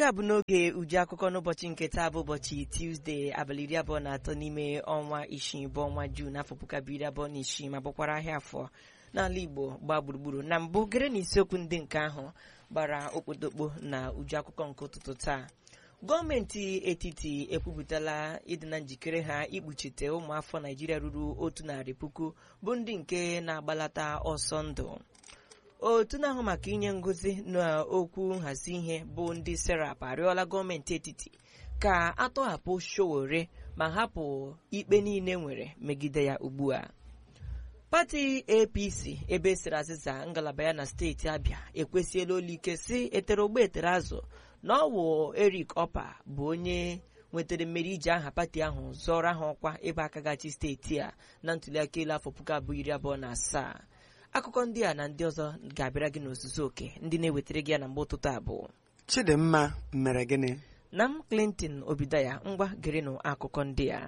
nke a bụ n'oge uju akụkọ n'ụbọchị nke taa bụ ụbọchị Tuesday abalị iri abụọ na atọ n'ime ọnwa isii bụ ọnwa Jun afọ puku abụọ iri abụọ na isii ma bụkwara ahịa afọ n'ala Igbo gbaa gburugburu na mbụ gere na isiokwu ndị nke ahụ gbara okpotokpo na uju akụkọ nke ụtụtụ taa gọọmenti etiti ekwupụtala ịdị na njikere ha ikpuchite ụmụafọ Naijiria ruru otu narị puku bụ ndị nke na-agbalata ọsọ ndụ otu na-ahụ maka inye ngozi n'okwu nhazi ihe bụ ndị serap arịọla gọọmenti etiti ka atọhapụ Sowore ma hapụ ikpe niile nwere megide ya ugbu a pati apc ebe esiri azịza ngalaba ya na steeti abịa ekwesịela ike si etere ogbe etere azụ na ọ wụ Eric Opa bụ onye nwetara mmeri iji aha pati ahụ zọrọ ha ọkwa ebe aka gachi steeti a na ntuliaka elu afọ puku abụọ iri abụọ na asaa akụkọ ndị a na ndị ọzọ ga-abịara gị n'ozuzu oke ndị na-ewetara gị ya na mgbe ụtụtụ abụọ Chidimma mere gịnị na m Clinton Obidaya ngwa gerenụ akụkọ ndị a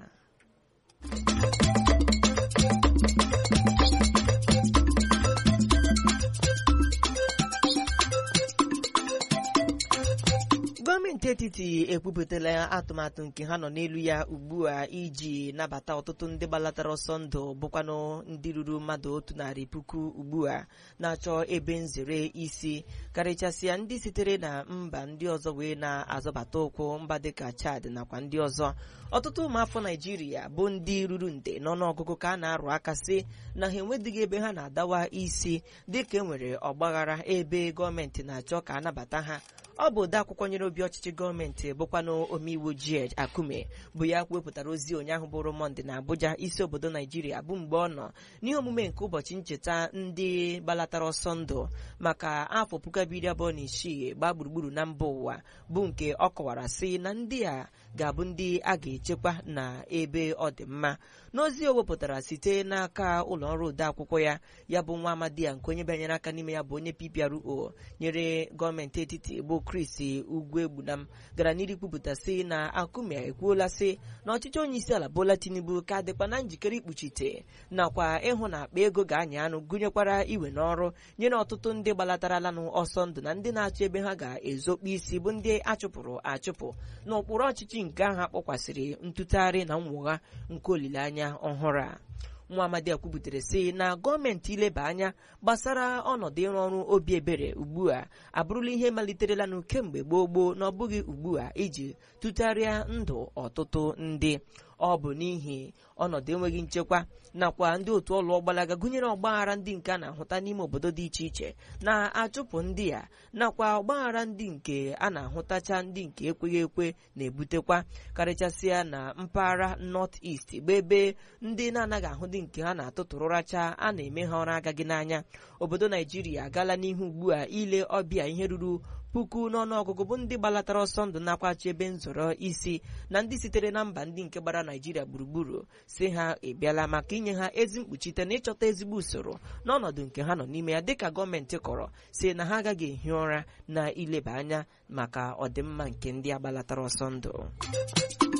gọọmenti etiti ekwupụtala atụmatụ nke ha nọ n'elu ya ugbu a iji nabata ọtụtụ ndị gbalatara ọsọ ndụ bụkwanụ ndị ruru mmadụ otu narị puku ugbu a na-achọ ebe nzere isi karịchasịa ndị sitere na mba ndị ọzọ wee na-azọbata ụkwụ mba dịka Chad nakwa ndị ọzọ ọtụtụ ụmụafọ Naijiria bụ ndị ruru nde n'ọnụọgụgụ ka a na-arụ aka sị na ha enwedịghị ebe ha na-adawa isi dịka e nwere ọgbaghara ebe gọọmenti na-achọ ka a nabata ha ọ bụ ode akwụkwọ nyere obi ọchịchị gọọmenti bụkwanụ omeiwu George Akume bụ ya wepụtara ozi ụnyaahụ bụrụ Mọnde na Abuja isi obodo Naijiria bụ mgbe ọ nọ n'ihe omume nke ụbọchị ncheta ndị gbalatara ọsọ ndụ maka afọ puku abụọ iri abụọ na isii gbaa gburugburu na mba ụwa bụ nke ọ kọwara sị na ndị a ga-abụ ndị a ga-echekwa na ebe ọ dị mma n'ozi o wepụtara site n'aka ụlọ ọrụ odeakwụkwọ ya ya bụ nwa amadi ya nke onye bịanyere aka n'ime ya bụ onye PPRO nyere gọọmenti etiti bụ Chris Ugwuegbunam gara n'iru kwupụta sị na Akume ekwuola sị na ọchịchị onye isi ala Bola Tinubu ka dịkwa na njikere ikpuchite nakwa ịhụ na akpa ego ga-anya anụ gụnyekwara iwe n'ọrụ nyere ọtụtụ ndị gbalataralanụ ọsọ ndụ na ndị na-achọ ebe ha ga-ezokpu isi bụ ndị achụpụrụ achụpụ n'ụkpụrụ ọchịchị nke ahụ akpọkwasịrị ntụtagharị na mwụgha nke olileanya ọhụrụ a nwa amadi a kwubutere sị na gọọmenti ileba anya gbasara ọnọdụ ịrụ ọrụ obi ebere ugbu a abụrụla ihe maliterelanụ kemgbe gboo gboo na ọ bụghị ugbu a iji tụtagharịa ndụ ọtụtụ ndị ọ bụ n'ihi ọnọdụ enweghị nchekwa nakwa ndị otu ọlụ ọgbalaga gụnyere ọgbaghara ndị nke a na-ahụta n'ime obodo dị iche iche na-achụpụ ndị a nakwa ọgbaghara ndị nke a na-ahụtacha ndị nke ekweghị ekwe na-ebutekwa karịchasịa na mpaghara North East bụ ebe ndị na-anaghị ahụ ndị nke ha na-atụtụrụracha a na-eme ha ọrụ agaghị n'anya obodo Naijiria agaala n'ihu ugbu a ile ọbịa ihe ruru puku n'ọnụọgụgụ bụ ndị gbalatara ọsọ ndụ nakwachi ebe nzọrọ isi na ndị sitere na mba ndị nke gbara Naijiria gburugburu si ha ebiala maka inye ha ezi mkpuchite na ịchọta ezigbo usoro n'ọnọdụ nke ha nọ n'ime ya dịka gọọmenti kọrọ si na ha agaghị ehi ụra na ileba anya maka ọdịmma nke ndị agbalatara ọsọ ndụ